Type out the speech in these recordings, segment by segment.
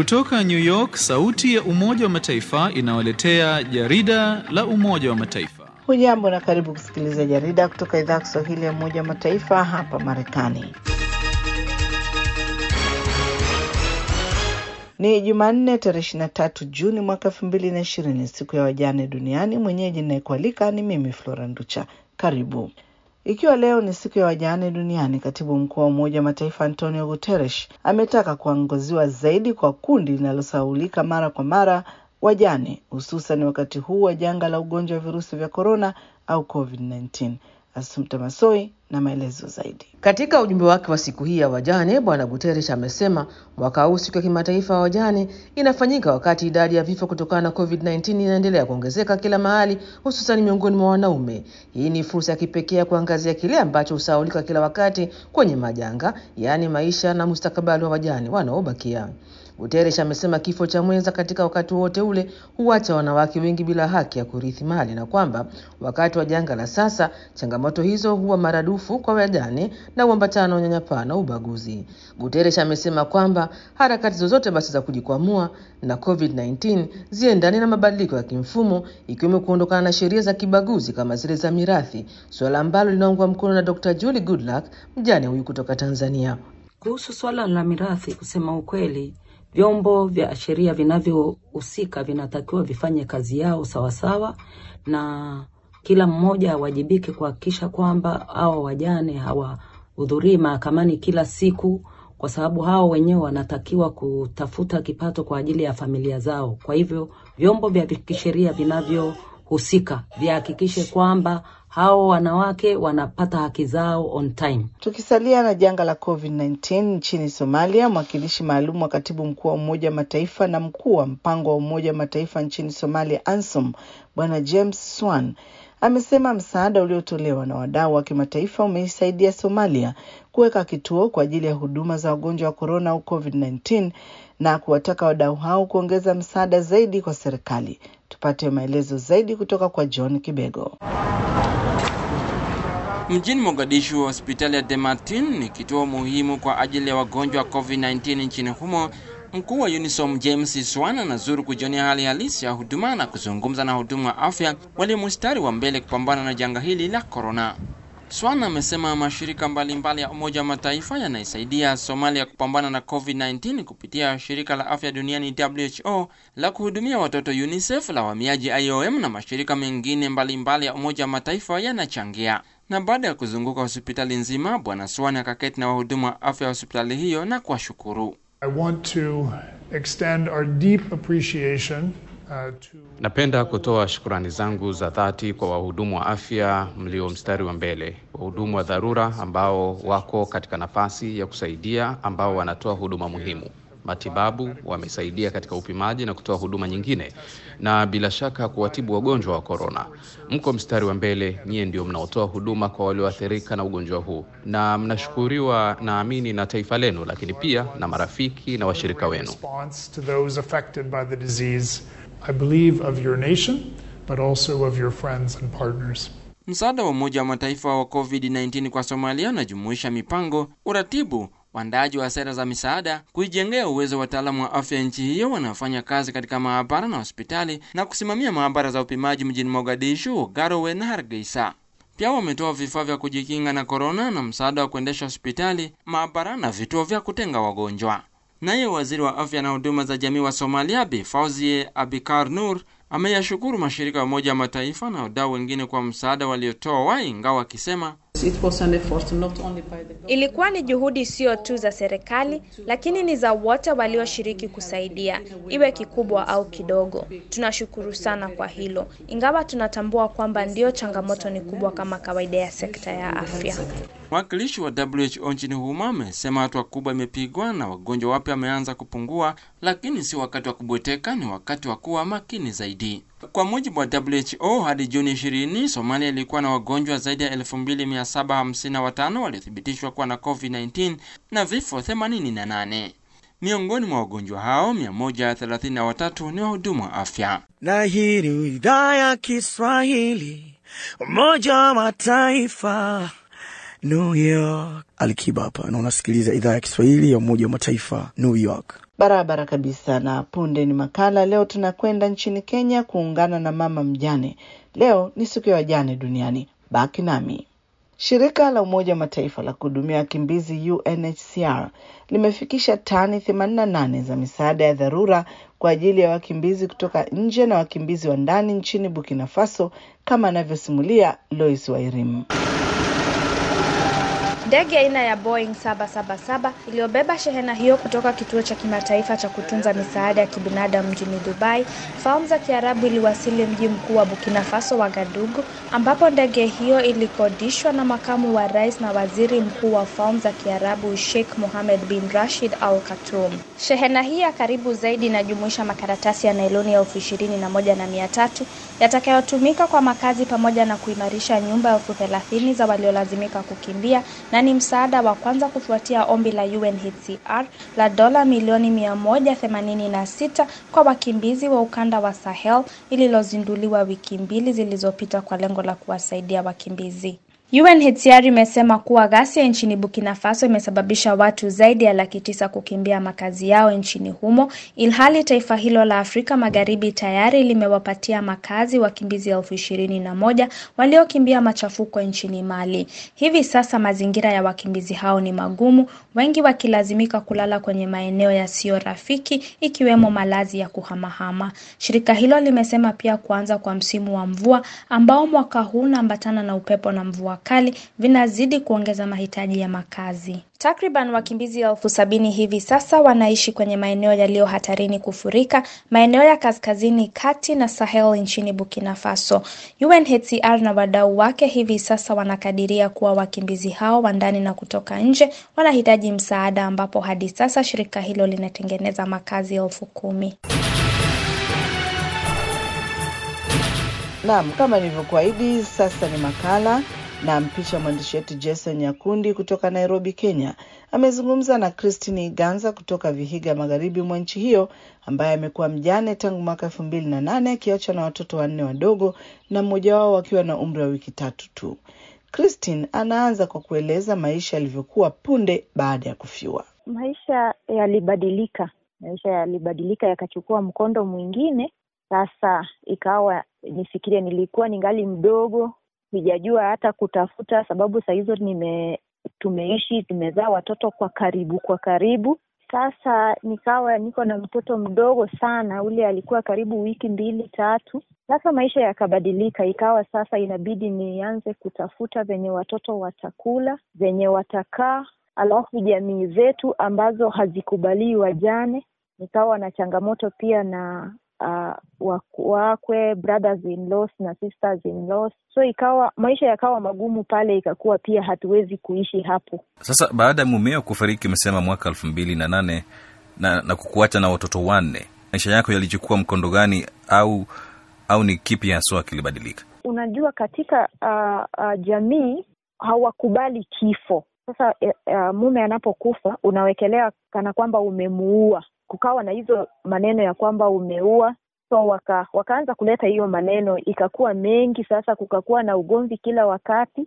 Kutoka New York, sauti ya Umoja wa Mataifa inawaletea jarida la Umoja wa Mataifa. Hujambo na karibu kusikiliza jarida kutoka idhaa ya Kiswahili ya Umoja wa Mataifa hapa Marekani. Ni Jumanne tarehe 23 Juni mwaka 2020, siku ya wajane duniani. Mwenyeji ninayekualika ni mimi Flora Nducha. Karibu. Ikiwa leo ni siku ya wajane duniani, katibu mkuu wa Umoja wa Mataifa Antonio Guterres ametaka kuangoziwa zaidi kwa kundi linalosahaulika mara kwa mara, wajane, hususan wakati huu wa janga la ugonjwa wa virusi vya korona au COVID-19. Asumta Masoi na maelezo zaidi. Katika ujumbe wake wa siku hii ya wajane, Bwana Guterres amesema mwaka huu siku ya kimataifa ya wajane inafanyika wakati idadi ya vifo kutokana na COVID-19 inaendelea kuongezeka kila mahali, hususan miongoni mwa wanaume. Hii ni fursa ya kipekee ya kuangazia kile ambacho husahaulika kila wakati kwenye majanga, yaani maisha na mustakabali wa wajane wanaobakia. Guterres amesema kifo cha mwenza katika wakati wote ule huacha wanawake wengi bila haki ya kurithi mali na kwamba wakati wa janga la sasa changamoto hizo huwa maradufu kwa wajane na uambatana na unyanyapaa na ubaguzi. Guterres amesema kwamba harakati zozote basi za kujikwamua na COVID-19 ziendane na mabadiliko ya kimfumo ikiwemo kuondokana na sheria za kibaguzi kama zile za mirathi, suala ambalo linaungwa mkono na Dr. Julie Goodluck, mjane huyu kutoka Tanzania. Kuhusu swala la mirathi, kusema ukweli vyombo vya sheria vinavyohusika vinatakiwa vifanye kazi yao sawasawa, na kila mmoja awajibike kuhakikisha kwamba hao wajane hawahudhurii mahakamani kila siku, kwa sababu hao wenyewe wanatakiwa kutafuta kipato kwa ajili ya familia zao. Kwa hivyo vyombo vya kisheria vinavyohusika vihakikishe kwamba hao wanawake wanapata haki zao on time. Tukisalia na janga la COVID-19 nchini Somalia, mwakilishi maalum wa katibu mkuu wa Umoja wa Mataifa na mkuu wa mpango wa Umoja wa Mataifa nchini Somalia, ANSOM, Bwana James Swan amesema msaada uliotolewa na wadau wa kimataifa umeisaidia Somalia kuweka kituo kwa ajili ya huduma za wagonjwa wa korona au COVID-19 na kuwataka wadau hao kuongeza msaada zaidi kwa serikali. Tupate maelezo zaidi kutoka kwa John Kibego. Mjini Mogadishu, hospitali ya Demartin ni kituo muhimu kwa ajili ya wagonjwa wa COVID-19 nchini humo. Mkuu wa UNISOM James Swan anazuru kujionea hali halisi ya huduma na kuzungumza na wahudumu wa afya walio mstari wa mbele kupambana na janga hili la korona. Swan amesema mashirika mbalimbali mbali ya Umoja wa Mataifa yanaisaidia Somalia kupambana na COVID-19 kupitia shirika la afya duniani WHO, la kuhudumia watoto UNICEF, la wahamiaji IOM na mashirika mengine mbalimbali mbali ya Umoja wa Mataifa yanachangia. Na baada ya kuzunguka hospitali nzima, Bwana Swan akaketi na wahudumu wa afya wa hospitali hiyo na kuwashukuru. I want to extend our deep appreciation uh, to Napenda kutoa shukurani zangu za dhati kwa wahudumu wa afya mlio mstari wa mbele, wahudumu wa dharura ambao wako katika nafasi ya kusaidia, ambao wanatoa huduma muhimu matibabu, wamesaidia katika upimaji na kutoa huduma nyingine, na bila shaka kuwatibu wagonjwa wa korona. Mko mstari wa mbele, nyie ndio mnaotoa huduma kwa walioathirika na ugonjwa huu, na mnashukuriwa naamini na taifa lenu, lakini pia na marafiki na washirika wenu. response to those affected by the disease, I believe of your nation, but also of your friends and partners. Msaada wa Umoja wa Mataifa wa COVID-19 kwa Somalia unajumuisha mipango, uratibu, uandaaji wa sera za misaada, kuijengea uwezo wa wataalamu wa afya nchi hiyo wanaofanya kazi katika maabara na hospitali na kusimamia maabara za upimaji mjini Mogadishu, Garowe na Hargeisa. Pia wametoa vifaa vya kujikinga na korona na msaada wa kuendesha hospitali, maabara na vituo vya kutenga wagonjwa. Naye waziri wa afya na huduma za jamii wa Somalia Bi Fauzie Abikar Nur ameyashukuru mashirika ya Umoja wa Mataifa na wadau wengine kwa msaada waliotoa, ingawa akisema Ilikuwa ni juhudi sio tu za serikali, lakini ni za wote walioshiriki kusaidia, iwe kikubwa au kidogo. Tunashukuru sana kwa hilo, ingawa tunatambua kwamba ndiyo changamoto ni kubwa kama kawaida ya sekta ya afya. Mwakilishi wa WHO nchini humo amesema hatua kubwa imepigwa na wagonjwa wapya wameanza kupungua, lakini si wakati wa kubweteka, ni wakati wa kuwa makini zaidi. Kwa mujibu wa WHO, hadi Juni 20 Somalia ilikuwa na wagonjwa zaidi ya 2755 waliothibitishwa kuwa na COVID-19 na vifo 88. Miongoni mwa wagonjwa hao 133 ni wahudumu wa afya. Na hii ni idhaa ya Kiswahili, Umoja wa Mataifa New York. Alikiba hapa na unasikiliza idhaa ya Kiswahili ya Umoja wa Mataifa, New York. Barabara kabisa. Na punde ni makala. Leo tunakwenda nchini Kenya kuungana na mama mjane. Leo ni siku ya wajane duniani. Baki nami. Shirika la Umoja wa Mataifa la kuhudumia wakimbizi UNHCR limefikisha tani 88 za misaada ya dharura kwa ajili ya wakimbizi kutoka nje na wakimbizi wa ndani nchini Burkina Faso, kama anavyosimulia Lois Wairim. Ndege aina ya Boeing 777 iliyobeba shehena hiyo kutoka kituo cha kimataifa cha kutunza misaada ya kibinadamu mjini Dubai, Falme za Kiarabu iliwasili mji mkuu wa Burkina Faso Wagadugu, ambapo ndege hiyo ilikodishwa na makamu wa rais na waziri mkuu wa Falme za Kiarabu Sheikh Mohammed bin Rashid Al Khartoum. Shehena hii ya karibu zaidi inajumuisha makaratasi ya nailoni elfu ishirini na moja na mia tatu yatakayotumika kwa makazi pamoja na kuimarisha nyumba elfu thelathini za waliolazimika kukimbia na ni msaada wa kwanza kufuatia ombi la UNHCR la dola milioni mia moja themanini na sita kwa wakimbizi wa ukanda wa Sahel lililozinduliwa wiki mbili zilizopita kwa lengo la kuwasaidia wakimbizi. UNHCR imesema kuwa ghasia nchini Burkina Faso imesababisha watu zaidi ya laki tisa kukimbia makazi yao nchini humo, ilhali taifa hilo la Afrika Magharibi tayari limewapatia makazi wakimbizi elfu ishirini na moja waliokimbia machafuko nchini Mali. Hivi sasa mazingira ya wakimbizi hao ni magumu, wengi wakilazimika kulala kwenye maeneo yasiyo rafiki, ikiwemo malazi ya kuhamahama. Shirika hilo limesema pia kuanza kwa msimu wa mvua ambao mwaka huu unaambatana na upepo na mvua kali vinazidi kuongeza mahitaji ya makazi. Takriban wakimbizi elfu sabini hivi sasa wanaishi kwenye maeneo yaliyo hatarini kufurika, maeneo ya kaskazini kati na Sahel nchini Burkina Faso. UNHCR na wadau wake hivi sasa wanakadiria kuwa wakimbizi hao wa ndani na kutoka nje wanahitaji msaada, ambapo hadi sasa shirika hilo linatengeneza makazi elfu kumi. Naam, kama nilivyokuahidi, sasa ni makala na mpisha mwandishi wetu Jason Nyakundi kutoka Nairobi, Kenya. Amezungumza na Christine Iganza kutoka Vihiga, magharibi mwa nchi hiyo, ambaye amekuwa mjane tangu mwaka elfu mbili na nane akiachwa na watoto wanne wadogo na mmoja wao wakiwa na umri wa wiki tatu tu. Christine anaanza kwa kueleza maisha yalivyokuwa punde baada ya kufiwa. Maisha yalibadilika, maisha yalibadilika yakachukua mkondo mwingine. Sasa ikawa nifikirie, nilikuwa ningali mdogo sijajua hata kutafuta, sababu saa hizo nime tumeishi tumezaa watoto kwa karibu kwa karibu. Sasa nikawa niko na mtoto mdogo sana, ule alikuwa karibu wiki mbili tatu. Sasa maisha yakabadilika, ikawa sasa inabidi nianze kutafuta venye watoto watakula, venye watakaa, alafu jamii zetu ambazo hazikubalii wajane, nikawa na changamoto pia na uh, wakwe brothers in laws na sisters in laws, so ikawa maisha yakawa magumu pale, ikakuwa pia hatuwezi kuishi hapo. Sasa baada ya mumeo kufariki, umesema mwaka elfu mbili na nane na, na kukuacha na watoto wanne, maisha yako yalichukua mkondo gani, au au ni kipi haswa kilibadilika? Unajua, katika uh, uh, jamii hawakubali kifo. Sasa uh, mume anapokufa unawekelea kana kwamba umemuua kukawa na hizo maneno ya kwamba umeua, so waka, wakaanza kuleta hiyo maneno, ikakuwa mengi. Sasa kukakuwa na ugomvi kila wakati,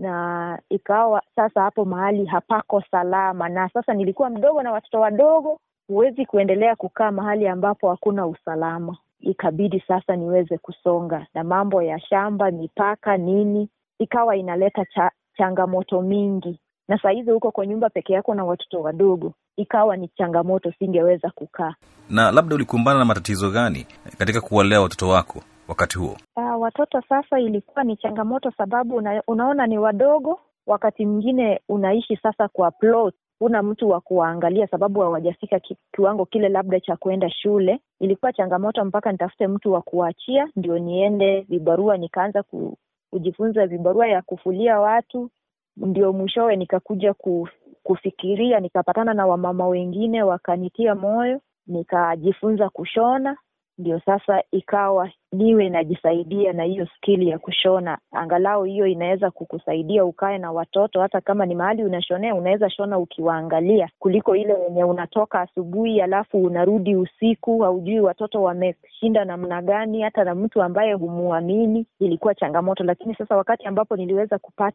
na ikawa sasa hapo mahali hapako salama. Na sasa nilikuwa mdogo na watoto wadogo, huwezi kuendelea kukaa mahali ambapo hakuna usalama. Ikabidi sasa niweze kusonga, na mambo ya shamba, mipaka, nini, ikawa inaleta cha, changamoto mingi na saa hizi huko kwa nyumba peke yako na watoto wadogo, ikawa ni changamoto, singeweza kukaa. Na labda ulikumbana na matatizo gani katika kuwalea watoto wako wakati huo? Uh, watoto sasa ilikuwa ni changamoto, sababu una, unaona ni wadogo. Wakati mwingine unaishi sasa kwa plot, huna mtu wa kuwaangalia sababu hawajafika ki, kiwango kile labda cha kuenda shule. Ilikuwa changamoto mpaka nitafute mtu wa kuachia ndio niende vibarua, nikaanza ku, kujifunza vibarua ya kufulia watu ndio mwishowe nikakuja kufikiria, nikapatana na wamama wengine wakanitia moyo, nikajifunza kushona. Ndio sasa ikawa niwe najisaidia na hiyo skili ya kushona, angalau hiyo inaweza kukusaidia ukae na watoto, hata kama ni mahali unashonea, unaweza shona ukiwaangalia, kuliko ile wenye unatoka asubuhi alafu unarudi usiku, haujui watoto wameshinda namna gani, hata na mtu ambaye humuamini. Ilikuwa changamoto, lakini sasa wakati ambapo niliweza kupata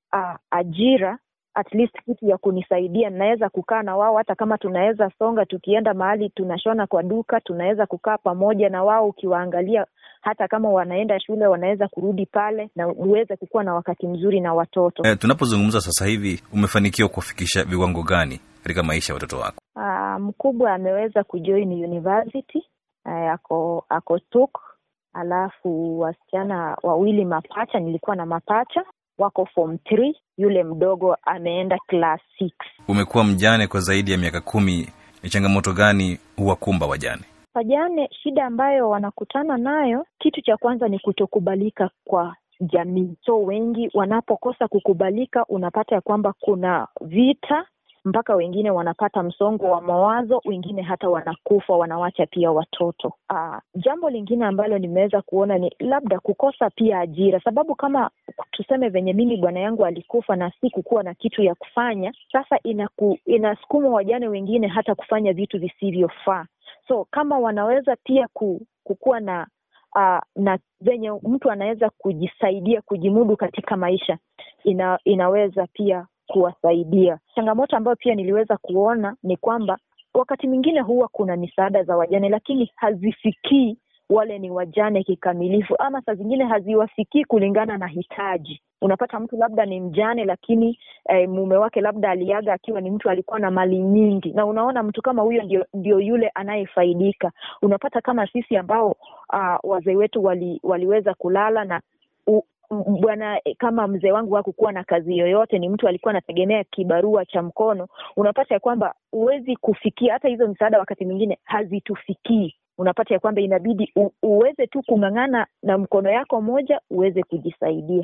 uh, ajira at least kitu ya kunisaidia naweza kukaa na wao hata kama tunaweza songa tukienda mahali tunashona kwa duka tunaweza kukaa pamoja na wao ukiwaangalia hata kama wanaenda shule wanaweza kurudi pale na uweze kukuwa na wakati mzuri na watoto E, tunapozungumza sasa hivi umefanikiwa kuwafikisha viwango gani katika maisha ya watoto wako? uh, mkubwa ameweza kujoin university uh, ako ako tuk alafu wasichana wawili mapacha nilikuwa na mapacha wako form three yule mdogo ameenda class six Umekuwa mjane kwa zaidi ya miaka kumi. Ni changamoto gani huwakumba wajane? wajane shida ambayo wanakutana nayo kitu cha kwanza ni kutokubalika kwa jamii so wengi wanapokosa kukubalika unapata ya kwamba kuna vita mpaka wengine wanapata msongo wa mawazo wengine hata wanakufa wanawacha pia watoto Aa, jambo lingine ambalo nimeweza kuona ni labda kukosa pia ajira sababu kama tuseme venye mimi bwana yangu alikufa na si kukuwa na kitu ya kufanya sasa inaku, inasukuma wajane wengine hata kufanya vitu visivyofaa so kama wanaweza pia ku, kukuwa na uh, na venye mtu anaweza kujisaidia kujimudu katika maisha ina, inaweza pia kuwasaidia changamoto ambayo pia niliweza kuona ni kwamba wakati mwingine huwa kuna misaada za wajane lakini hazifikii wale ni wajane kikamilifu ama saa zingine haziwafikii kulingana na hitaji unapata mtu labda ni mjane lakini eh, mume wake labda aliaga akiwa ni mtu alikuwa na mali nyingi na unaona mtu kama huyo ndio, ndio yule anayefaidika unapata kama sisi ambao uh, wazee wetu wali, waliweza kulala na u, bwana kama mzee wangu hakukuwa na kazi yoyote ni mtu alikuwa anategemea kibarua cha mkono unapata ya kwamba huwezi kufikia hata hizo msaada wakati mwingine hazitufikii unapata ya kwamba inabidi u, uweze tu kung'ang'ana na mkono yako moja uweze kujisaidia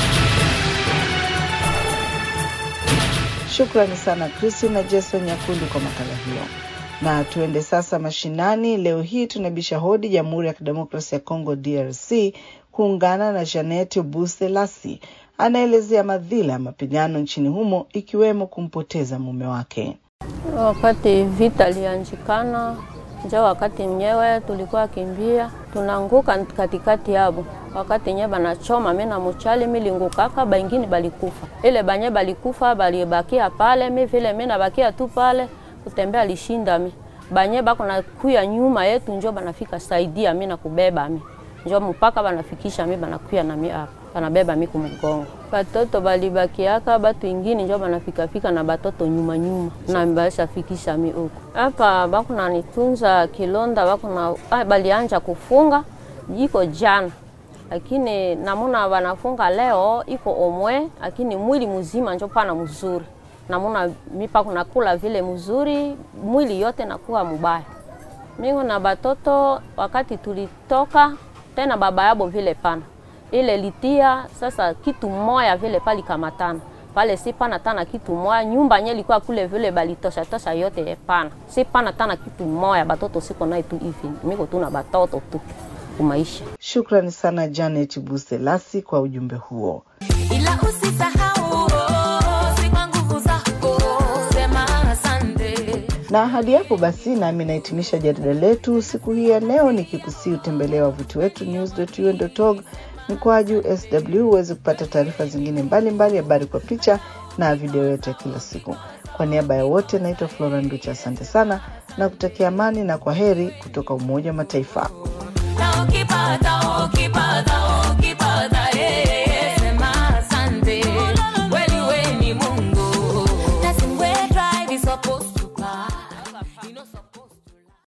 Shukrani sana Kristi na Jason Nyakundi kwa makala hiyo. Na tuende sasa mashinani. Leo hii tunabisha hodi Jamhuri ya Kidemokrasia ya Kongo DRC kuungana na Janet Buselasi anaelezea madhila ya mapigano nchini humo ikiwemo kumpoteza mume wake. Wakati vita lianjikana njo wakati mnyewe tulikuwa kimbia tunanguka katikati yabo wakati nye banachoma mi na muchali milingukaka baingini balikufa ile banye balikufa balibakia pale mi vile mi nabakia tu pale kutembea lishinda mi banye bako na kuya nyuma yetu njo banafika saidia mi na kubeba mi njo mpaka banafikisha mi banakuya na mi hapa banabeba mi kumgongo batoto balibakiaka batu ingini njo banafikafika na batoto nyuma nyuma na bashafikisha mi huko hapa bakuna nitunza kilonda bakuna ah, balianja kufunga iko jana lakini namuna wanafunga leo iko omwe lakini mwili mzima njo pana mzuri namuna mipa kunakula vile mzuri mwili yote nakuwa mubaya mingo na batoto wakati tulitoka tena baba yabo vile pana ile litia sasa kitu moya vile palikamatana pale si pana tana kitu moya nyumba nye ilikuwa kule vile balitosha tosha yote pana si pana tana kitu moya batoto siko naye tu hivi miko tu na batoto tu kumaisha Shukrani sana Janet Buselasi kwa ujumbe huo. ila usisahau si kwa nguvu zako sema asante Na hadi hapo basi, nami nahitimisha jarida letu siku hii ya leo, nikikusii utembelee wavuti wetu news.un.org mkwaju sw uweze kupata taarifa zingine mbalimbali, habari kwa picha na video yote ya kila siku. Kwa niaba ya wote, naitwa Flora Nducha, asante sana na kutakia amani na kwa heri kutoka Umoja wa Mataifa. na ukipata uki